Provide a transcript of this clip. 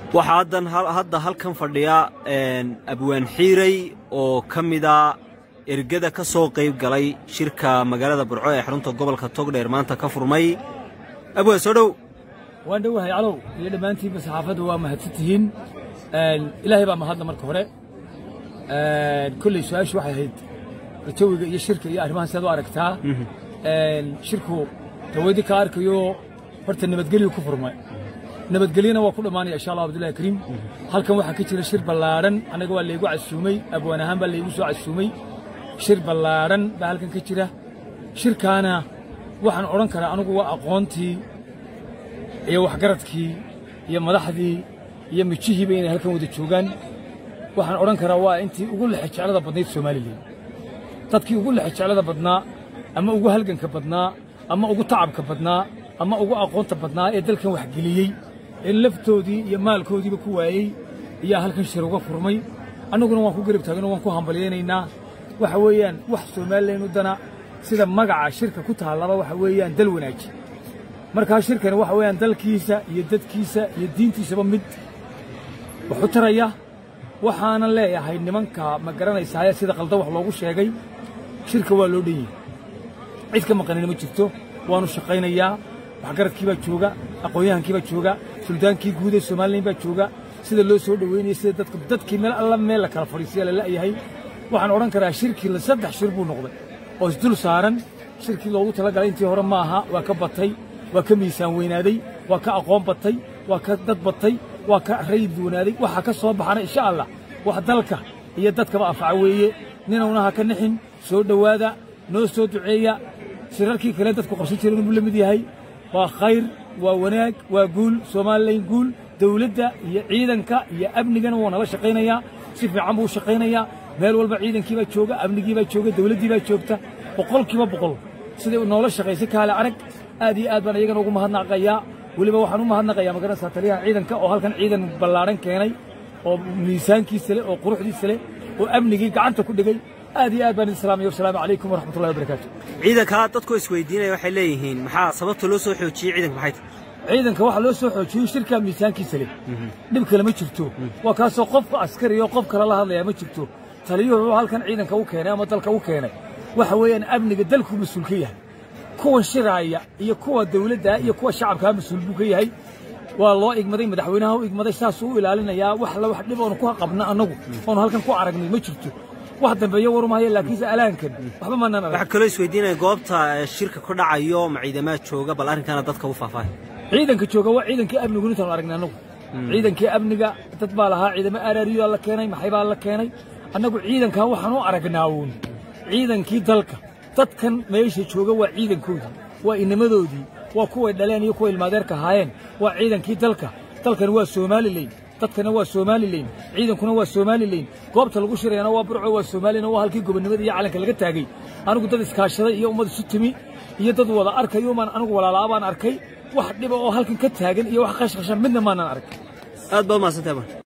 waxaa haddan hadda halkan fadhiya abwaan xiiray oo ka mida ergada ka soo qayb galay shirka magaalada burco ee xarunta gobolka togdheer maanta ka furmay abwaan soo dhow waan dhowahay calow iyo dhammaantiinba saxaafadda waa mahadsan tihiin ilaahay baa mahadla marka hore kolley su-aashu waxay ahayd jawiga iyo shirka iyo arrimahan sidaad u aragtaa shirku dawaydii ka arkayo horta nabadgelyu ku furmay nabadgelyana waa ku dhammaanaya insha allah abdullahi kariim halkan waxaa ka jira shir ballaadhan annaga waa laygu casuumay abwaan ahaan baa laygu soo casuumay shir ballaadhan baa halkan ka jira shirkaana waxaan odhan karaa anugu waa aqoontii iyo waxgaradkii iyo madaxdii iyo mijihiiba inay halkan wada joogaan waxaan odhan karaa waa intii ugu lexejeclada badnayd somalilan dadkii ugu lexejeclada badnaa ama ugu halganka badnaa ama ugu tacabka badnaa ama ugu aqoonta badnaa ee dalkan waxgeliyey ee laftoodii iyo maalkoodiiba ku waayey ayaa halkan shir uga furmay annaguna waan ku garab taaganoo waan ku hambalyaynaynaa waxa weeyaan wax somalilan u dana sida magaca shirka ku taallaba waxa weeyaan dal wanaaji markaa shirkani waxa weeyaan dalkiisa iyo dadkiisa iyo diintiisaba mid waxu taraya waxaanan leeyahay nimanka ma garanaysaaye sida qaldan wax loogu sheegay shirka waa loo dhan yahay cid ka maqanina ma jirto waannu shaqaynayaa waxgaradkii baa jooga aqoon-yahankii baa jooga suldaankii guud ee somalilan baa jooga sida loo soo dhoweynaya sida dadka dadkii meel alla meel la kala fadhiisiya la la'yahay waxaan odhan karaa shirkii saddex shir buu noqday oo isdul saaran shirkii loogu talagalay intii hore ma aha waa ka batay waa ka miisaan weynaaday waa ka aqoon batay waa ka dad batay waa ka rayid weynaaday waxaa ka soo baxana insha allah wax dalka iyo dadkaba anfaca weeye ninowna ha ka nixin soo dhowaada noo soo duceeya shirarkii kale dadku qabsan jireen inuu la mid yahay waa khayr waa wanaag waa guul somalilan guul dawladda iyo ciidanka iyo amnigana wuu nala shaqaynayaa si fiican buu u shaqaynayaa meel walba ciidankii baa jooga amnigii baa jooga dawladdii baa joogta boqolkiiba boqol siday noola shaqaysay kaale arag aad iyo aad baan iyagana ugu mahadnaqayaa weliba waxaan u mahadnaqayaa magaranaysaa taliyaha ciidanka oo halkan ciidan ballaadhan keenay oo miisaankiisa leh oo quruxdiisa leh oo amnigii gacanta ku dhigay aad iyo aad baan idin salaamaya wasalaamu calaykum waraxmatullahi wabarakaatu ciidanka dadku isweydiinaya waxay leeyihiin maxaa sababta loo soo xoojiyey ciidanka maxay tahay ciidanka waxaa loo soo xoojiyey shirkaa miisaankiisa leh dhib kale ma jirto waa kaasoo qofka askari oo qof kale la hadlayaa ma jirto taliyuhu wuxuu halkan ciidanka u keenay ama dalka u keenay waxa weeyaan amniga dalkuu mas-uul ka yahay kuwa shiraaya iyo kuwa dawladda iyo kuwa shacabkaa mas-uul buu ka yahay waa loo igmaday madaxweynaha u igmaday saasuu u ilaalinayaa wax la wax dhib oonu ku qabna annagu oonu halkan ku aragnay ma jirto wax dambeeyo warumahaya laakiinse alaankan waxba maanaan arag waxaa kaloo isweydiinaya goobta shirka ku dhacayo ma ciidamaad jooga bal arrinkaana dadka u faahfaahay ciidanka jooga waa ciidankii amnigu intaanu aragnay annagu ciidankii amniga dad baa lahaa ciidamo araariyaa la keenay maxay baa la keenay annagu ciidankaa waxaan u aragnaa uun ciidankii dalka dadkan meesha jooga waa ciidankoodii waa inamadoodii waa kuway dhaleen iyo kuwa ilmaadeerka ahaayeen waa ciidankii dalka dalkani waa somalilan dadkana waa somalilan ciidankuna waa somalilan goobta lagu shirayana waa burco waa somalilan waa halkii gobonnimada iyo calanka laga taagay anigu dad iskaashaday iyo ummad isu timi iyo dad wada arkayo maan anigu walaalaa baan arkay wax dhiba oo halkan ka taagan iyo wax qashqashan midna maanaan arag aad baad mahadsantahay